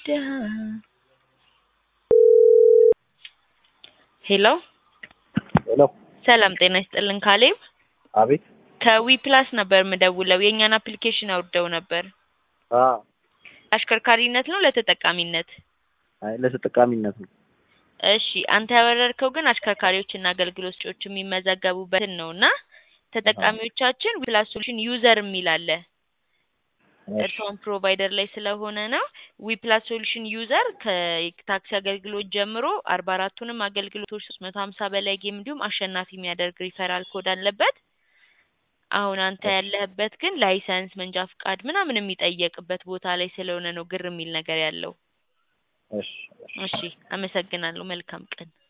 ድሃ ሄሎ ሄሎ ሰላም ጤና ይስጥልን ካሌብ አቤት ከዊ ፕላስ ነበር የምደውለው የእኛን አፕሊኬሽን አውርደው ነበር አ አሽከርካሪነት ነው ለተጠቃሚነት አይ ለተጠቃሚነት ነው እሺ አንተ ያወረድከው ግን አሽከርካሪዎችና አገልግሎት ሰጪዎች የሚመዘገቡበትን ነው እና ተጠቃሚዎቻችን ፕላስ ሶሉሽን ዩዘር የሚል አለ እርስዎን ፕሮቫይደር ላይ ስለሆነ ነው ዊ ፕላስ ሶሉሽን ዩዘር ከታክሲ አገልግሎት ጀምሮ አርባ አራቱንም አገልግሎቶች ሶስት መቶ ሀምሳ በላይ ጌም እንዲሁም አሸናፊ የሚያደርግ ሪፈራል ኮድ አለበት አሁን አንተ ያለህበት ግን ላይሰንስ መንጃ ፍቃድ ምናምን የሚጠየቅበት ቦታ ላይ ስለሆነ ነው ግር የሚል ነገር ያለው እሺ እሺ እሺ አመሰግናለሁ መልካም ቀን